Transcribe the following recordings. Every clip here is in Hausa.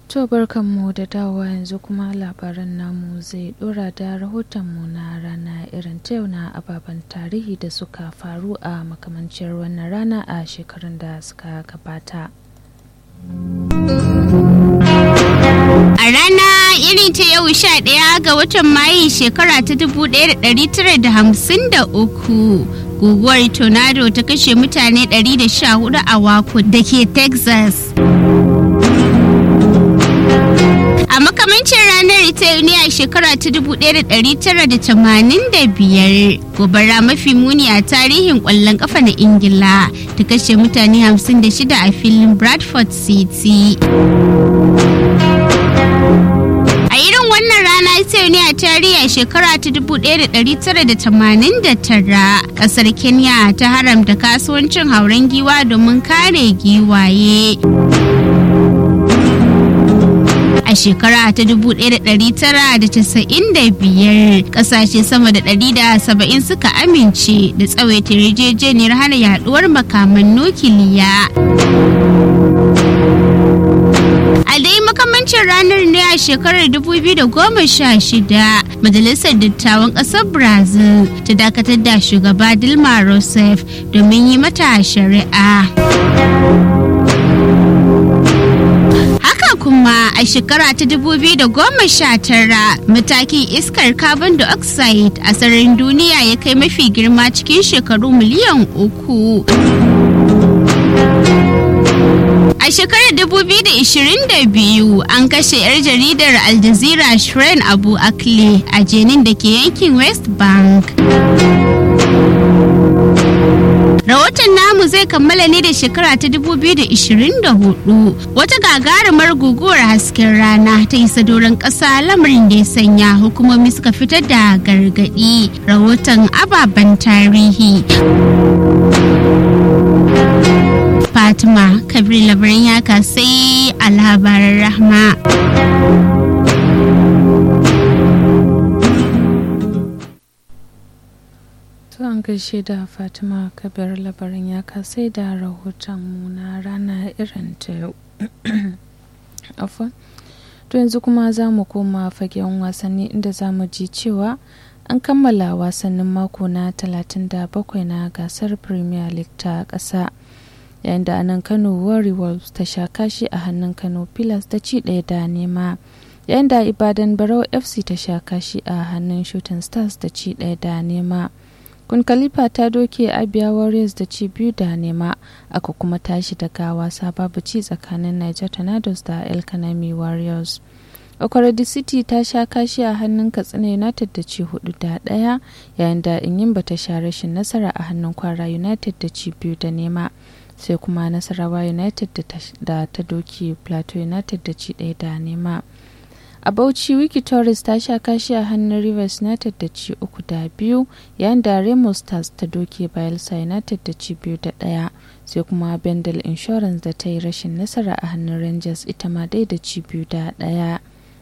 To barkanmu da dawowa yanzu kuma labaran namu zai dora da rahotonmu na rana irin ta yau na ababen tarihi da suka faru a makamancin wannan rana a shekarun da suka gabata. A rana irin ta yau sha ɗaya ga watan Mayu shekara ta dubu ɗaya da ɗari tara da hamsin da uku. Guguwar tornado ta kashe mutane ɗari da sha hudu a Wako da ke Texas. A makamancin ranar ita ne a shekara ta 1985 gobara mafi muni a tarihin kwallon kafa na Ingila ta kashe mutane 56 a filin Bradford City. A irin wannan rana ita ne a tarihi a shekara ta 1989 kasar Kenya ta haramta kasuwancin hauren giwa domin kare giwaye. a shekara ta 1995 kasashe sama da 170 suka amince da tsawaita yarjejeniyar hana yaduwar makaman nukiliya. a dai makamancin ranar ne a shekarar 2016 majalisar dattawan ƙasar brazil ta dakatar da shugaba dilma rousseff domin yi mata shari'a. kuma a shekara ta 2019 matakin iskar carbon dioxide a sararin duniya ya kai mafi girma cikin shekaru miliyan uku. A shekarar 2022 an kashe 'yar jaridar Al Jazeera Shirin Abu Akle a jenin da ke yankin West Bank. Rahoton namu zai kammala ne da shekara ta 2024 wata gagarumar guguwar hasken rana ta isa doron ƙasa lamarin da ya sanya hukumomi suka fitar da gargaɗi rahoton ababen tarihi. Fatima Kabir labarin yaka sai a labaran rahma. an gaishe da fatima kabir labarin ya kasai da rahoton mu na rana irin ta yau to yanzu kuma za mu koma fagen wasanni inda za mu ji cewa an kammala wasannin mako na 37 na gasar premier league ta ƙasa yayin da anan kano warriors ta sha kashi a hannun kano pillars da ci ɗaya da nema yayin da ibadan barau fc ta sha kashi a hannun shooting stars da ci ɗaya da nema kun khalifa ta doke abia warriors da ci biyu da nema aka kuma tashi daga wasa babu ci tsakanin niger tornadoes da el kanami warriors okorodu city ta sha kashi a hannun katsina united da ci hudu da daya yayin da inyimba ta sha rashin nasara a hannun kwara united da ci biyu da nema sai kuma nasarawa united da ta doke plateau united da ci daya da nema a bauchi wiki torres ta sha kashi a hannun rivers united da ci uku da biyu yayin da remo stars ta doke bayelsa united da ci biyu da daya sai kuma bendel insurance da ta yi rashin nasara a hannun rangers ita ma dai da ci biyu da daya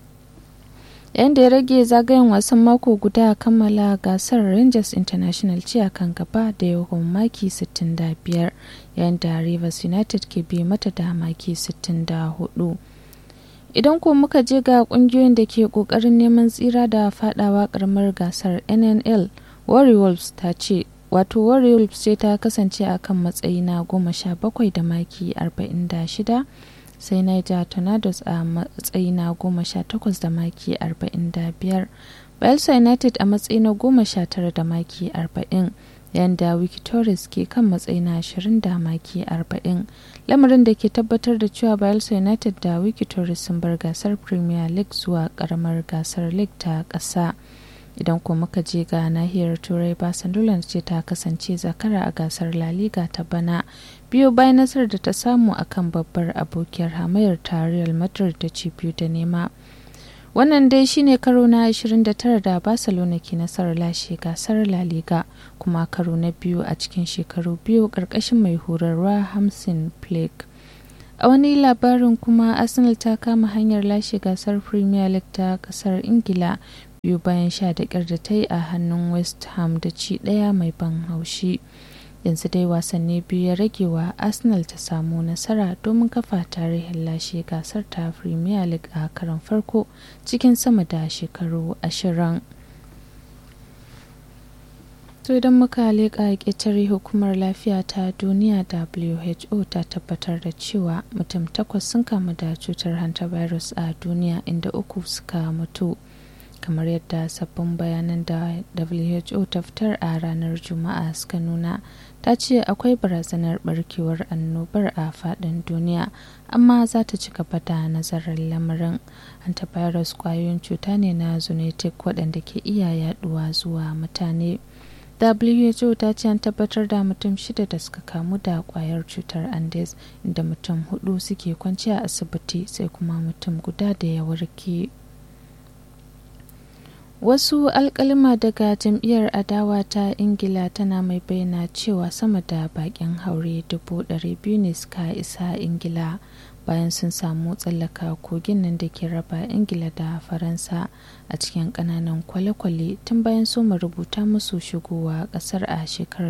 yayin da ya rage zagayen wasan mako guda a kammala gasar rangers international ce a kan gaba da yawan maki 65 yayin da rivers united ke bi mata da maki 64 idan ko muka je ga kungiyoyin da ke kokarin neman tsira da fadawa karamar gasar nnl warriors ta ce wato warriors ce ta kasance a kan matsayi na goma sha bakwai da maki 46 sai niger tornadoes a matsayi na goma sha takwas da maki 45 bayelsa united a matsayi na goma sha tara da maki 40 yayin da wikitoris ke kan matsayi na 20 da maki 40 lamarin da ke tabbatar da cewa bayelsa united da wikitoris sun bar gasar premier league zuwa karamar gasar league ta ƙasa idan kuma muka je ga nahiyar turai barcelona ce ta kasance zakara a gasar la liga ta bana biyu bayan nasarar da ta samu akan babbar abokiyar hamayar ta real madrid da ci biyu da nema wannan dai shine karo na 29 da barcelona ke nasarar lashe gasar la liga kuma karo na biyu a cikin shekaru biyu karkashin mai horarwa hamsin flake a wani labarin kuma arsenal ta kama hanyar lashe gasar premier league ta kasar ingila biyu bayan sha da da ta yi a hannun west ham da ci daya mai ban haushi yanzu dai wasanni biyu ya rage wa arsenal ta samu nasara domin kafa tarihin lashe gasar ta premier league a karon farko cikin sama da shekaru ashirin to idan muka leƙa ƙetare hukumar lafiya ta duniya who ta tabbatar da cewa mutum takwas sun kamu da cutar hantavirus a duniya inda uku suka mutu kamar yadda sabbin bayanan da who ta fitar a ranar juma'a suka nuna ta ce akwai barazanar barkewar annobar a faɗin duniya amma za ta ci gaba da nazarin lamarin hantavirus kwayoyin cuta ne na zoonotic waɗanda ke iya yaduwa zuwa mutane who ta ce an tabbatar da mutum shida da suka kamu da kwayar cutar andes inda mutum hudu suke kwanci a asibiti sai kuma mutum guda da ya warke wasu alkalima daga jam'iyyar adawa ta ingila tana mai bayyana cewa sama da bakin haure dubu biyu ne suka isa ingila bayan sun samu tsallaka kogin nan da ke raba ingila da faransa a cikin kananan kwale-kwale tun bayan su rubuta musu shigowa kasar a shekarar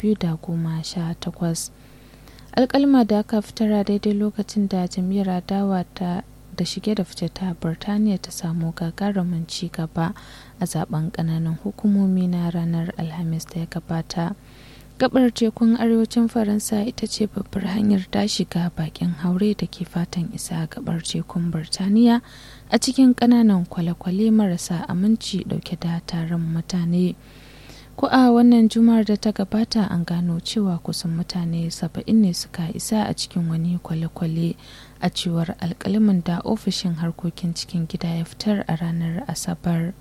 2018 alkalma da aka fitar daidai lokacin da jam'iyyar adawa ta da shige da fice ta birtaniya ta samu gagarumin ci gaba a zaben kananan hukumomi na ranar alhamis da ya gabata gabar tekun arewacin faransa ita ce babbar hanyar ta shiga bakin haure da ke fatan isa gabar tekun birtaniya a cikin kananan kwale-kwale marasa aminci dauke da taron mutane ko a wannan juma'ar da ta gabata an gano cewa kusan mutane saba'in ne suka isa a cikin wani kwale-kwale a cewar alkalimin da ofishin harkokin cikin gida ya fitar a ranar asabar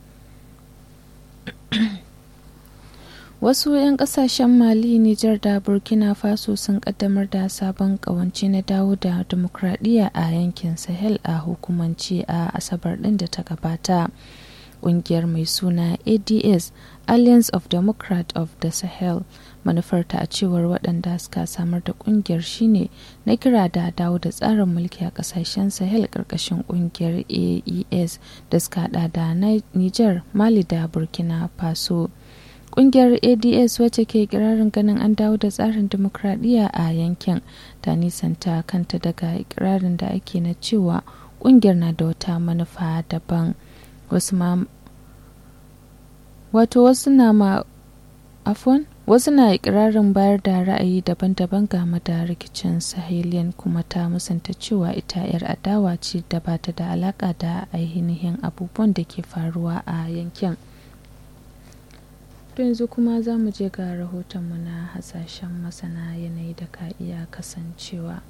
wasu 'yan kasashen mali nijar da burkina faso sun kaddamar da sabon kawance na dawo da demokradiyya a yankin sahel a hukumance a asabar din da ta gabata kungiyar mai suna ads alliance of democrat of the sahel manufarta a cewar waɗanda suka samar da kungiyar shine na kira da dawo da tsarin mulki a ƙasashen sahel ƙarƙashin kungiyar aes da suka hada da niger mali da burkina faso kungiyar ads wacce ke ikirarin ganin an dawo da tsarin demokradiyya a yankin ta nisanta kanta daga ikirarin da ake na cewa kungiyar na da wata manufa daban wasu ma wato wasu na ma afon wasu na ikirarin bayar da ra'ayi daban-daban game da rikicin sahelian kuma ta musanta cewa ita 'yar adawa ce da ba ta da alaka da ainihin abubuwan da ke faruwa a yankin to yanzu kuma za mu je ga rahotonmu na hasashen masana yanayi da ka iya kasancewa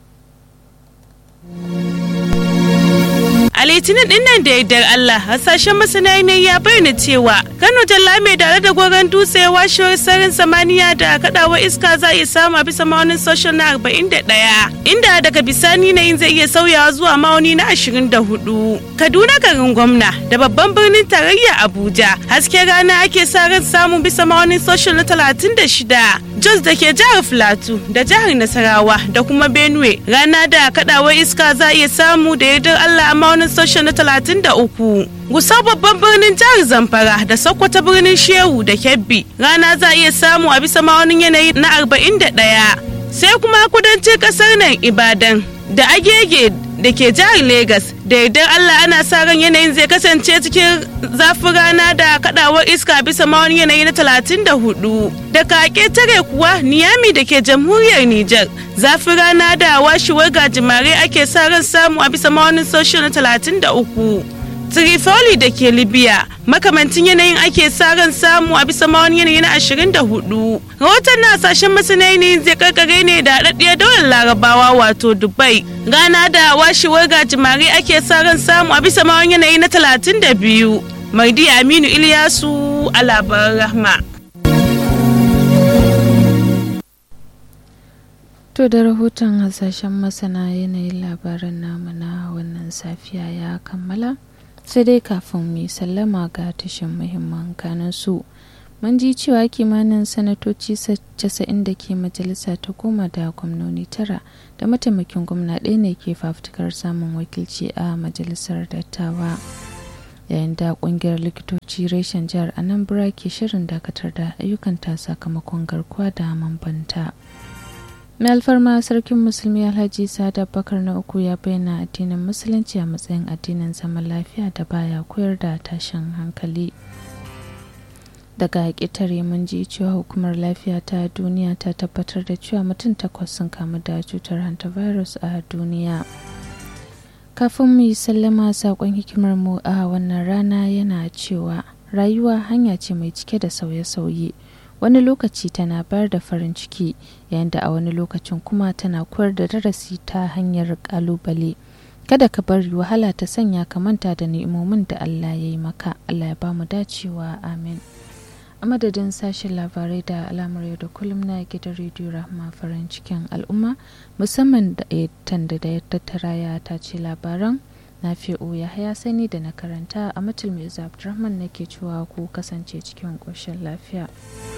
A litinin din nan da yardar Allah hasashen masana yanayi ya bayyana cewa Kano Jalla mai tare da gogon dutse washewar sararin samaniya da kadawar iska za iya samu a bisa ma'aunin social na 41 inda daga bisani yanayin zai iya sauyawa zuwa ma'auni na 24. Kaduna garin gwamna da babban birnin tarayya Abuja hasken rana ake sa ran samun bisa ma'aunin social na 36. Jos da ke jihar Filato da jihar Nasarawa da kuma Benue rana da kadawar iska za iya samu da yardar Allah a ma'aunin social na 33. Gusau babban birnin jihar Zamfara da Sokoto birnin Shehu da Kebbi rana za iya samu a bisa ma'aunin yanayi na 41. Sai kuma kudancin kasar nan Ibadan da Agege da ke jihar Legas da yardar Allah ana sa ran yanayin zai kasance cikin zafin rana da kadawar iska bisa ma'aunin yanayi na 34. Da kake tare kuwa Niyami da ke jamhuriyar Nijar zafin rana da washewar gajimare ake sa ran samu a bisa ma'aunin social na 33. Trifoli da ke Libya makamancin yanayin ake sa ran samu a bisa mawani yanayi na 24. Rahoton na sashen masana yanayin zai karkare ne da haɗaɗɗiyar daular larabawa wato Dubai. Gana da washewar gajimare ake sa ran samu a bisa mawani yanayi na 32. Maidi Aminu Ilyasu a labaran rahma. To da rahoton hasashen masana yanayin labaran namu na wannan safiya ya kammala. sai dai kafin mu sallama ga tashin muhimman kanan su mun ji cewa kimanin sanatoci 90 da ke majalisa ta goma da gwamnoni tara da mataimakin gwamna ɗaya ne ke fafutukar samun wakilci a majalisar dattawa yayin da kungiyar likitoci reshen jihar anambra ke shirin dakatar da ayyukanta sakamakon garkuwa da mambanta mai alfarma sarkin musulmi alhaji sada bakar na uku ya bayyana addinin musulunci a matsayin addinin zaman lafiya da baya koyar da tashin hankali daga ƙetare mun ji cewa hukumar lafiya ta duniya ta tabbatar da cewa mutum takwas sun kamu da cutar hantavirus a duniya kafin mu yi sallama saƙon hikimar mu a wannan rana yana cewa rayuwa hanya ce mai cike da sauye-sauye wani lokaci tana bayar da farin ciki yayin da a wani lokacin kuma tana koyar da darasi ta hanyar ƙalubale kada ka bari wahala ta sanya ka manta da ni'imomin da Allah ya yi maka Allah ya ba mu dacewa amin a madadin sashen labarai da alamar yau da kullum na gidan rediyo rahama farin cikin al'umma musamman da tanda da ya tattara ya tace labaran na fi'o ya haya sani da na karanta a mutum mai abdurrahman nake cewa ku kasance cikin ƙoshin lafiya